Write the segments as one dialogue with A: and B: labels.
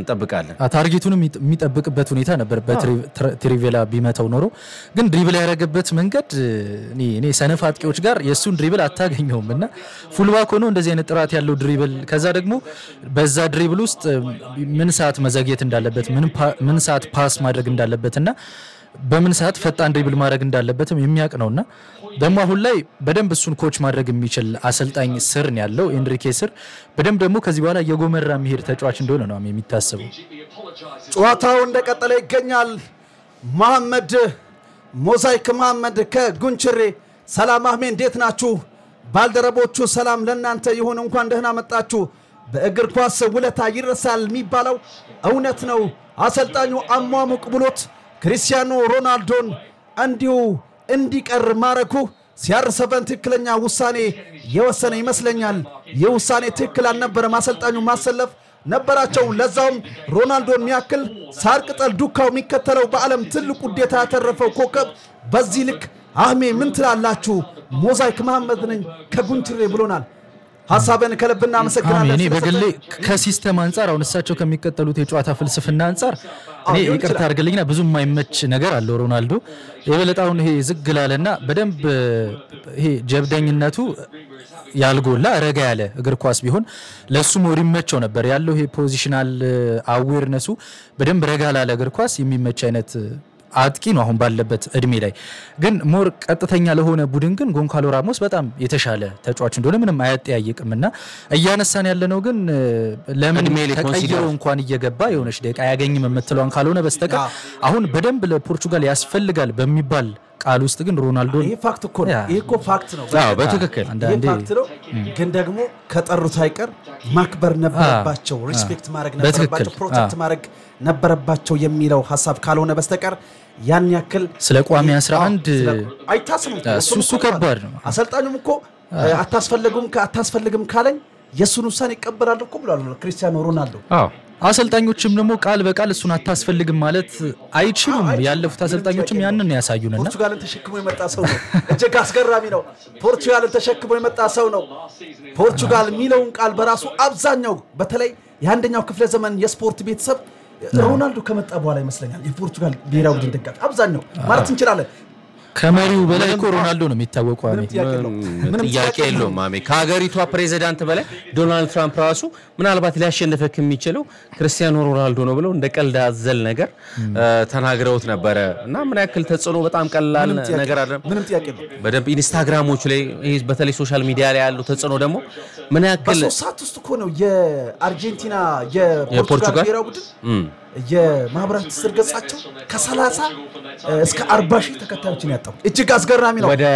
A: እንጠብቃለን።
B: ታርጌቱንም የሚጠብቅበት ሁኔታ ነበር። በትሪቬላ ቢመተው ኖሮ ግን ድሪብል ያደረገበት መንገድ እኔ እኔ ሰነፍ አጥቂዎች ጋር የእሱን ድሪብል አታገኘውም እና ፉልባክ ሆኖ እንደዚህ አይነት ጥራት ያለው ድሪብል ከዛ ደግሞ በዛ ድሪብል ውስጥ ምን ሰዓት መዘግየት እንዳለበት ምን ሰዓት ፓስ ማድረግ እንዳለበት እና በምን ሰዓት ፈጣን ድሪብል ማድረግ እንዳለበትም የሚያውቅ ነውና ደግሞ አሁን ላይ በደንብ እሱን ኮች ማድረግ የሚችል አሰልጣኝ ስር ነው ያለው ኤንሪኬ ስር በደንብ ደግሞ ከዚህ በኋላ የጎመራ የሚሄድ ተጫዋች እንደሆነ ነው የሚታሰበው።
C: ጨዋታው እንደቀጠለ ይገኛል። መሐመድ ሞዛይክ መሐመድ ከጉንችሬ ሰላም አህሜ እንዴት ናችሁ? ባልደረቦቹ ሰላም ለእናንተ ይሁን፣ እንኳን ደህና መጣችሁ። በእግር ኳስ ውለታ ይረሳል የሚባለው እውነት ነው። አሰልጣኙ አሟሙቅ ብሎት ክሪስቲያኖ ሮናልዶን እንዲሁ እንዲቀር ማረኩ ሲያር ሰቨን ትክክለኛ ውሳኔ የወሰነ ይመስለኛል። ይህ ውሳኔ ትክክል አልነበረም። አሰልጣኙ ማሰለፍ ነበራቸው። ለዛውም ሮናልዶን የሚያክል ሳር ቅጠል ዱካው የሚከተለው በዓለም ትልቅ ውዴታ ያተረፈው ኮከብ በዚህ ልክ አህሜ ምን ትላላችሁ? ሞዛይክ መሐመድ ነኝ ከጉንችሬ ብሎናል። ሀሳብን ከልብ እናመሰግናለን።
B: እኔ በግሌ ከሲስተም አንጻር አሁን እሳቸው ከሚቀጠሉት የጨዋታ ፍልስፍና አንጻር እኔ ይቅርታ አድርግልኝና ብዙ የማይመች ነገር አለው ሮናልዶ የበለጣውን ይሄ ዝግ ላለና በደንብ ይሄ ጀብደኝነቱ ያልጎላ ረጋ ያለ እግር ኳስ ቢሆን ለእሱ ሞር ይመቸው ነበር ያለው ይሄ ፖዚሽናል አዌርነሱ በደንብ ረጋ ላለ እግር ኳስ የሚመች አይነት አጥቂ ነው አሁን ባለበት እድሜ ላይ ግን ሞር ቀጥተኛ ለሆነ ቡድን ግን ጎንካሎ ራሞስ በጣም የተሻለ ተጫዋች እንደሆነ ምንም አያጠያይቅም እና እያነሳን ያለነው ግን ለምን ተቀይሮ እንኳን እየገባ የሆነች ደቂቃ አያገኝም የምትለዋን ካልሆነ በስተቀር አሁን በደንብ ለፖርቹጋል ያስፈልጋል በሚባል ቃል ውስጥ ግን ሮናልዶ
C: ይህ ፋክት እኮ ነው። ይህ እኮ ፋክት ነው።
A: በትክክል
C: ይህ ፋክት ነው። ግን ደግሞ ከጠሩት አይቀር ማክበር ነበረባቸው፣ ሪስፔክት ማድረግ ነበረባቸው፣ ፕሮቴክት ማድረግ ነበረባቸው የሚለው ሀሳብ ካልሆነ በስተቀር ያን ያክል
B: ስለ ቋሚ 11
C: አይታስብም።
B: እሱ ከባድ ነው።
C: አሰልጣኙም እኮ አታስፈልጉም አታስፈልግም ካለኝ የእሱን ውሳኔ ይቀበላል እኮ ብሏል ክሪስቲያኖ ሮናልዶ።
B: አሰልጣኞችም ደግሞ ቃል በቃል እሱን አታስፈልግም ማለት አይችሉም። ያለፉት አሰልጣኞችም ያንን ያሳዩንና
C: ፖርቹጋልን ተሸክሞ የመጣ ሰው ነው። እጅግ አስገራሚ ነው። ፖርቹጋልን ተሸክሞ የመጣ ሰው ነው። ፖርቹጋል የሚለውን ቃል በራሱ አብዛኛው በተለይ የአንደኛው ክፍለ ዘመን የስፖርት ቤተሰብ ሮናልዶ ከመጣ በኋላ ይመስለኛል የፖርቹጋል ብሔራዊ ቡድን ደጋፊ አብዛኛው ማለት እንችላለን።
B: ከመሪው በላይ እኮ ሮናልዶ ነው የሚታወቀው።
A: ጥያቄ የለውም ማሜ። ከሀገሪቷ ፕሬዚዳንት በላይ ዶናልድ ትራምፕ ራሱ ምናልባት ሊያሸንፈክ የሚችለው ክርስቲያኖ ሮናልዶ ነው ብለው እንደ ቀልድ አዘል ነገር ተናግረውት ነበረ እና ምን ያክል ተጽዕኖ በጣም ቀላል ነገር አለ።
C: ምንም ጥያቄ የለውም።
A: በደንብ ኢንስታግራሞቹ ላይ ይሄ በተለይ ሶሻል ሚዲያ ላይ ያለው ተጽዕኖ ደግሞ ምን ያክል
C: በሶስት ሰዓት ውስጥ እኮ ነው የአርጀንቲና የፖርቹጋል ብሔራዊ ቡድን የማህበራዊ ትስስር ገጻቸው ከ30 እስከ 40 ሺህ ተከታዮችን ያጣው እጅግ አስገራሚ ነው።
A: ወደ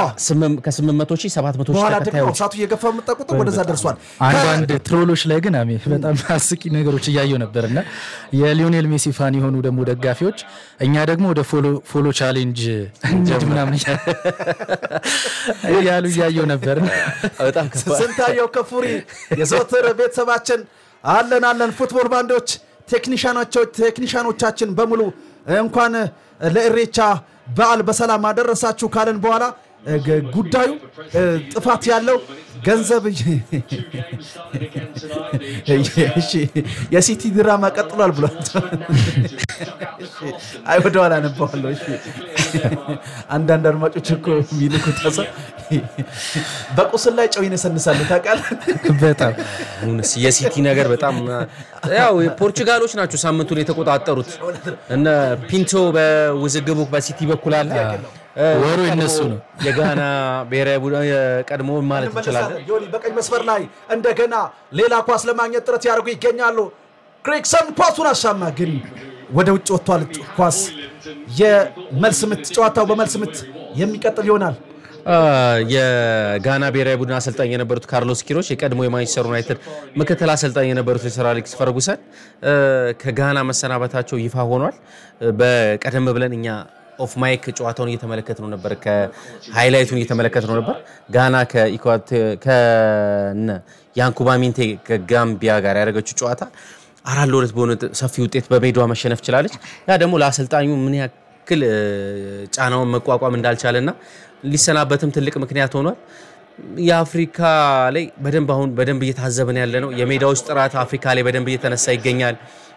A: ከ800 ሺህ 700 ሺህ
C: በኋላ ደግሞ
A: ተከታዮች
C: ሰዓቱ እየገፋ መጣ ቁጥር ወደዛ ደርሷል።
B: አንዳንድ ትሮሎች ላይ ግን አሜ በጣም አስቂ ነገሮች እያየው ነበር እና የሊዮኔል ሜሲ ፋን የሆኑ ደግሞ ደጋፊዎች እኛ ደግሞ ወደ ፎሎ ቻሌንጅ እንሂድ ምናምን እያሉ እያየው ነበር።
A: በጣም ከባድ
C: ስንታየው ከፉሪ የዘወትር ቤተሰባችን አለን አለን ፉትቦል ባንዶች ቴክኒሻኖቻችን በሙሉ እንኳን ለእሬቻ በዓል በሰላም አደረሳችሁ ካለን በኋላ ጉዳዩ ጥፋት ያለው ገንዘብ የሲቲ ድራማ ቀጥሏል ብሏል። አይ ወደኋላ አነባዋለሁ። እሺ አንዳንድ አድማጮች እኮ የሚልኩት ሀሳብ በቁስል ላይ ጨው ይነሰንሳሉ ታውቃለህ።
B: በጣም
A: እውነት የሲቲ ነገር በጣም ያው ፖርቹጋሎች ናቸው ሳምንቱን የተቆጣጠሩት። እነ ፒንቶ በውዝግቡ በሲቲ በኩል አለ።
B: ወሩ የነሱ ነው።
A: የጋና ብሔራዊ ቡድን የቀድሞ ማለት እንችላለን።
C: ዮኒ በቀኝ መስመር ላይ እንደገና ሌላ ኳስ ለማግኘት ጥረት ያደርጉ ይገኛሉ። ክሪክሰን ኳሱን አሻማ፣ ግን ወደ ውጭ ወጥቷል። ኳስ የመልስ ምት፣ ጨዋታው በመልስ ምት የሚቀጥል ይሆናል።
A: የጋና ብሔራዊ ቡድን አሰልጣኝ የነበሩት ካርሎስ ኪሮች የቀድሞ የማንቸስተር ዩናይትድ ምክትል አሰልጣኝ የነበሩት የሰር አሌክስ ፈርጉሰን ከጋና መሰናበታቸው ይፋ ሆኗል። በቀደም ብለን እኛ ኦፍ ማይክ ጨዋታውን እየተመለከት ነው ነበር፣ ከሃይላይቱን እየተመለከት ነው ነበር። ጋና ከነ ያንኩባ ሚንቴ ከጋምቢያ ጋር ያደረገችው ጨዋታ አራት ለሁለት በሆነ ሰፊ ውጤት በሜዳዋ መሸነፍ ችላለች። ያ ደግሞ ለአሰልጣኙ ምን ያክል ጫናውን መቋቋም እንዳልቻለና ሊሰናበትም ትልቅ ምክንያት ሆኗል። የአፍሪካ ላይ በደንብ አሁን በደንብ እየታዘብን ያለ ነው። የሜዳዎች ጥራት አፍሪካ ላይ በደንብ እየተነሳ ይገኛል።